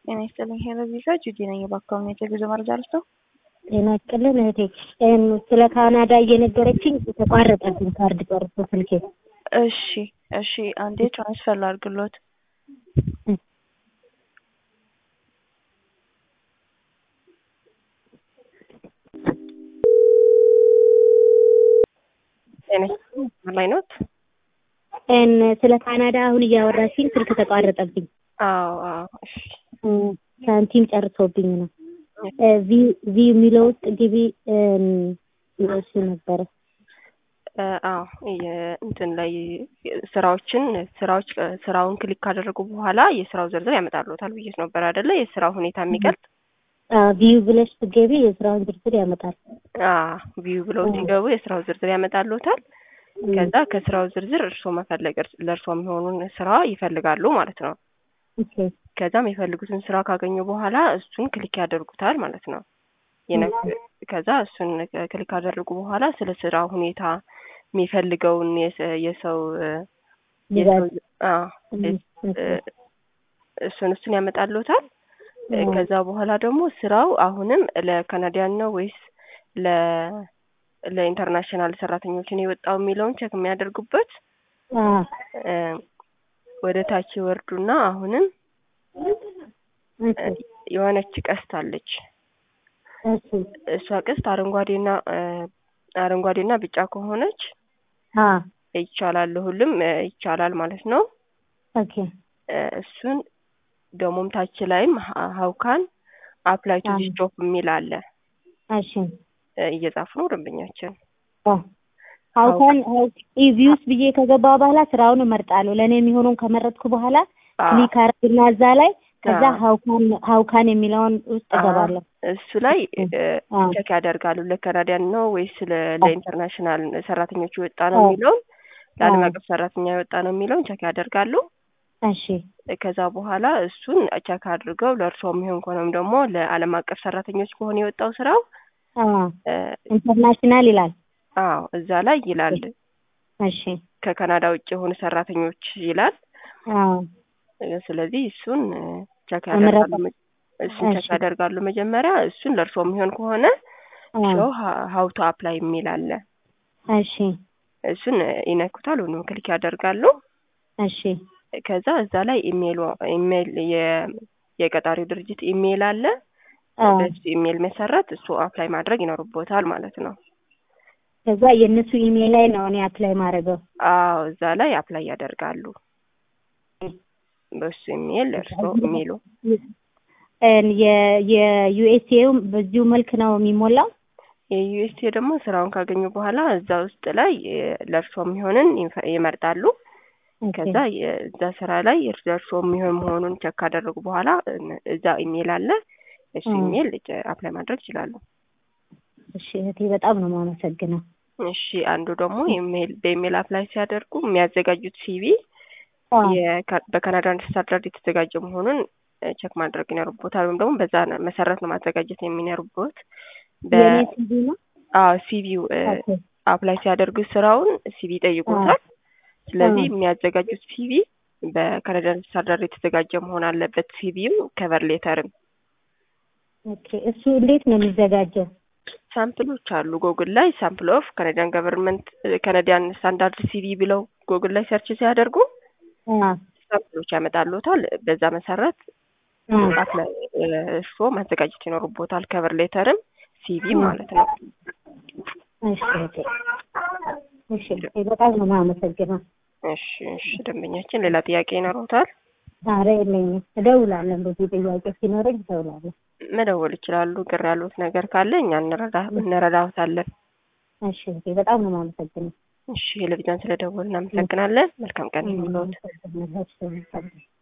ጤና ይስጥልኝ ሄሎ ቪዛ ጁዲ ነኝ። በአካባቢ የጉዞ መረጃ ልስጠው። ጤና ይስጥልን እህቴ። ስለ ካናዳ እየነገረችኝ ተቋረጠብኝ ካርድ ቀርቶ ስልኬ። እሺ እሺ፣ አንዴ ትራንስፈር ላድርግሎት። ጤና ይስጥልኝ ላይ ኖት? ስለ ካናዳ አሁን እያወራችኝ ስልክ ተቋረጠብኝ። አዎ አዎ። እሺ ሳንቲም ጨርሶብኝ ነው። ቪ የሚለው ውስጥ ግቢ እሱ ነበረ። አዎ እንትን ላይ ስራዎችን ስራዎች ስራውን ክሊክ ካደረጉ በኋላ የስራው ዝርዝር ያመጣልዎታል ብዬሽ ነበር አይደለ? የስራው ሁኔታ የሚገልጽ ቪው ብለሽ ስትገቢ የስራውን ዝርዝር ያመጣል። ቪው ብለው ሲገቡ የስራው ዝርዝር ያመጣልዎታል። ከዛ ከስራው ዝርዝር እርስዎ መፈለግ ለእርስዎ የሚሆኑን ስራ ይፈልጋሉ ማለት ነው። ከዛም የፈልጉትን ስራ ካገኙ በኋላ እሱን ክሊክ ያደርጉታል ማለት ነው። ከዛ እሱን ክሊክ ካደረጉ በኋላ ስለ ስራ ሁኔታ የሚፈልገውን የሰው እሱን እሱን ያመጣልዎታል። ከዛ በኋላ ደግሞ ስራው አሁንም ለካናዲያን ነው ወይስ ለ ለኢንተርናሽናል ሰራተኞችን የወጣው የሚለውን ቸክ የሚያደርጉበት ወደ ታች ይወርዱና አሁንም የሆነች ቀስት አለች። እሷ ቀስት አረንጓዴና አረንጓዴና ቢጫ ከሆነች ይቻላል፣ ሁሉም ይቻላል ማለት ነው። ኦኬ እሱን ደግሞም ታች ላይም ሀውካን አፕላይ ቱ ዲስ ጆብ የሚል አለ። እሺ እየጻፉ ነው ደንበኛችን። ሀውካን ኢቪውስ ብዬ ከገባ በኋላ ስራውን እመርጣለሁ። ለእኔ የሚሆነውን ከመረጥኩ በኋላ ክሊክ አረግና እዛ ላይ ከዛ ሀውካን ሀውካን የሚለውን ውስጥ እገባለሁ። እሱ ላይ ቸክ ያደርጋሉ። ለካናዲያን ነው ወይስ ለኢንተርናሽናል ሰራተኞች የወጣ ነው የሚለውን ለዓለም አቀፍ ሰራተኛ የወጣ ነው የሚለውን ቸክ ያደርጋሉ። እሺ ከዛ በኋላ እሱን ቸክ አድርገው ለእርስዎ የሚሆን ከሆነም ደግሞ ለዓለም አቀፍ ሰራተኞች ከሆነ የወጣው ስራው ኢንተርናሽናል ይላል። አዎ እዛ ላይ ይላል። እሺ ከካናዳ ውጭ የሆኑ ሰራተኞች ይላል። አዎ ስለዚህ እሱን ቸክ ያደርጋሉ። እሱን ቸክ ያደርጋሉ መጀመሪያ። እሱን ለእርስዎ የሚሆን ከሆነ ሾው ሀው ቱ አፕላይ የሚል አለ። እሺ እሱን ይነኩታል ወይም ክሊክ ያደርጋሉ። እሺ ከዛ እዛ ላይ ኢሜል ኢሜል የቀጣሪው ድርጅት ኢሜል አለ። በሱ ኢሜል መሰረት እሱ አፕላይ ማድረግ ይኖርቦታል ማለት ነው። ከዛ የእነሱ ኢሜል ላይ ነው እኔ አፕላይ ማድረገው። አዎ እዛ ላይ አፕላይ ያደርጋሉ። በሱ ኢሜል እርስዎ ኢሜሉ የዩኤስኤው በዚሁ መልክ ነው የሚሞላው። የዩኤስኤ ደግሞ ስራውን ካገኙ በኋላ እዛ ውስጥ ላይ ለእርስዎ የሚሆንን ይመርጣሉ። ከዛ እዛ ስራ ላይ ለእርስዎ የሚሆን መሆኑን ቸክ ካደረጉ በኋላ እዛ ኢሜል አለ። እሱ ኢሜል አፕላይ ማድረግ ይችላሉ። እሺ እህቴ በጣም ነው የማመሰግነው። እሺ አንዱ ደግሞ ኢሜል በኢሜል አፕላይ ሲያደርጉ የሚያዘጋጁት ሲቪ በካናዳ ስታንዳርድ የተዘጋጀ መሆኑን ቸክ ማድረግ ይኖርቦታል። ወይም ደግሞ በዛ መሰረት ነው ማዘጋጀት የሚኖርቦት። አዎ ሲቪው አፕላይ ሲያደርጉ ስራውን ሲቪ ይጠይቁታል። ስለዚህ የሚያዘጋጁት ሲቪ በካናዳን ስታንዳርድ የተዘጋጀ መሆን አለበት። ሲቪም ከቨር ሌተርም። ኦኬ እሱ እንዴት ነው የሚዘጋጀው? ሳምፕሎች አሉ ጎግል ላይ ሳምፕል ኦፍ ካናዲያን ገቨርንመንት ካናዲያን ስታንዳርድ ሲቪ ብለው ጎግል ላይ ሰርች ሲያደርጉ ሳምፕሎች ያመጣሉታል። በዛ መሰረት አፕላይ እርስዎ ማዘጋጀት ይኖርቦታል። ከቨር ሌተርም ሲቪ ማለት ነው። እሺ እሺ፣ በጣም ነው የማመሰግነው። እሺ እሺ፣ ደንበኛችን ሌላ ጥያቄ ይኖረውታል? ኧረ የለኝም። እደውላለሁ። እንደዚህ ጥያቄ ሲኖረኝ እደውላለሁ። መደወል ይችላሉ። ግር ያሉት ነገር ካለ እኛ እንረዳዎታለን። እሺ፣ በጣም ነው የማመሰግነው። እሺ፣ ለቪዛን ስለደወል እናመሰግናለን። መልካም ቀን ይሁንልዎት።